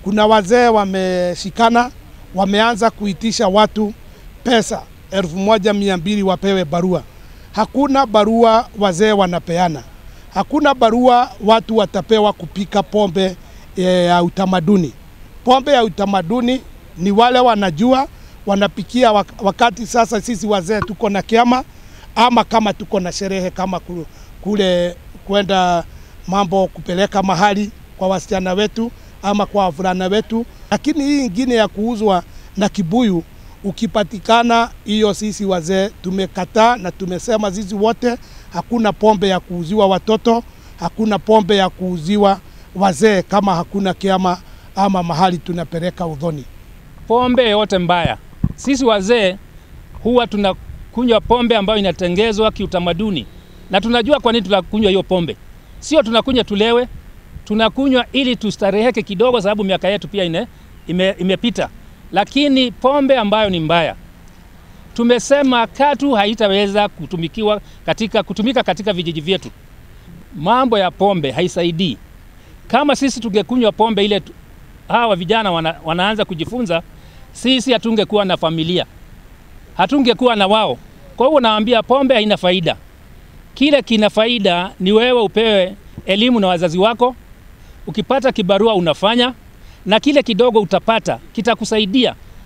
kuna wazee wameshikana, wameanza kuitisha watu pesa elfu moja mia mbili wapewe barua. Hakuna barua wazee wanapeana, hakuna barua watu watapewa kupika pombe ya utamaduni. Pombe ya utamaduni ni wale wanajua wanapikia wakati sasa sisi wazee tuko na kiama ama kama tuko na sherehe kama kule kwenda mambo kupeleka mahali kwa wasichana wetu ama kwa wavulana wetu. Lakini hii ingine ya kuuzwa na kibuyu ukipatikana, hiyo sisi wazee tumekataa na tumesema sisi wote, hakuna pombe ya kuuziwa watoto, hakuna pombe ya kuuziwa wazee kama hakuna kiama ama mahali tunapeleka udhoni. Pombe yote mbaya, sisi wazee huwa tunakunywa pombe ambayo inatengezwa kiutamaduni, na tunajua kwa nini tunakunywa hiyo pombe. Sio tunakunywa tulewe, tunakunywa ili tustareheke kidogo, sababu miaka yetu pia ine, ime, imepita. Lakini pombe ambayo ni mbaya, tumesema katu haitaweza kutumikiwa katika, kutumika katika vijiji vyetu. Mambo ya pombe haisaidii. Kama sisi tungekunywa pombe ile hawa vijana wana, wanaanza kujifunza, sisi hatungekuwa na familia, hatungekuwa na wao. Kwa hiyo naambia pombe haina faida. Kile kina faida ni wewe upewe elimu na wazazi wako, ukipata kibarua unafanya, na kile kidogo utapata kitakusaidia